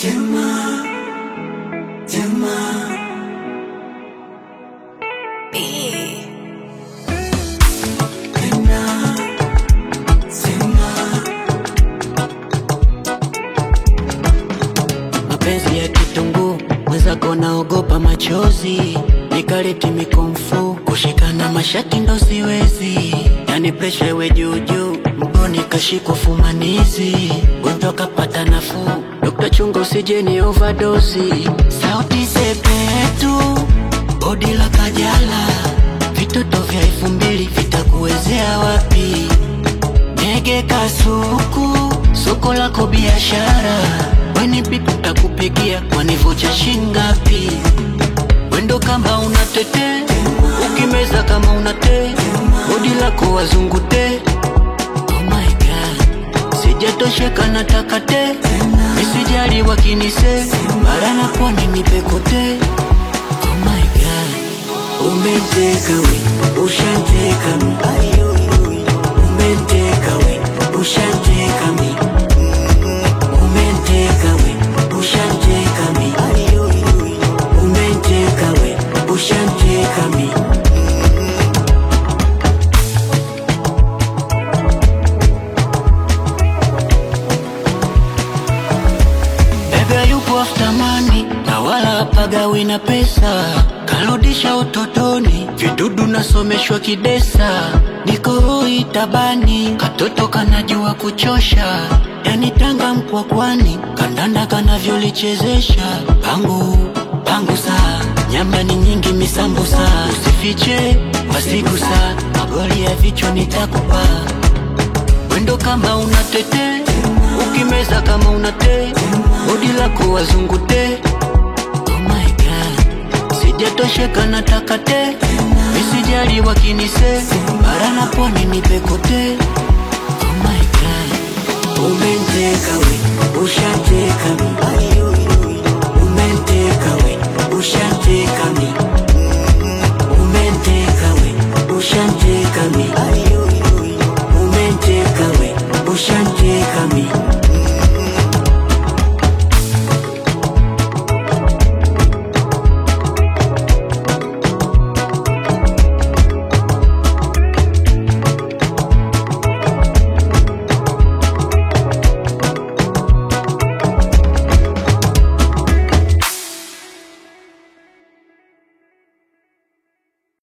Tema, tema. Tena, tema. mapenzi ya kitunguu mwenzako naogopa machozi nikaleti mikomfu kushikana mashati ndo siwezi yani presha iwe juujuu mgoni kashikwa fumanizi gonjwa kapata nafuu dokta chunga usije ni ovadosi sauti sepetu bodi la kajala vitoto vya elfu mbili vitakuwezea wapi Nege kasuku, soko lako biashara, weni pipi takupigia kwanivocha shingapi? Wendo kama unatete, ukimeza kama unate, bodi lako wazungute. Oh my god, sijatosheka nataka te, misijali wakinise, bara na pwani nipekote. Oh my god, umeteka we, ushanteka mi umenteka we ushanteka mi umenteka we ushanteka mi umenteka we ushanteka mi Bebe yupo after money na wala pagawi na pesa, karudisha utotoni, vidudu nasomeshwa kidesa, niko hoi tabani, katoto kanajua kuchosha, yani Tanga Mkwakwani, kandanda kanavyolichezesha, pangu pangu saa nyamba ni nyingi misambusa, usifiche wasigusa, magoli ya vichwa nitakupa Wendo kama unatete, ukimeza kama unate, bodi lako wazungute. Oh my god, sijatosheka nataka te, misijali wakinise, bara na pwani nipekote.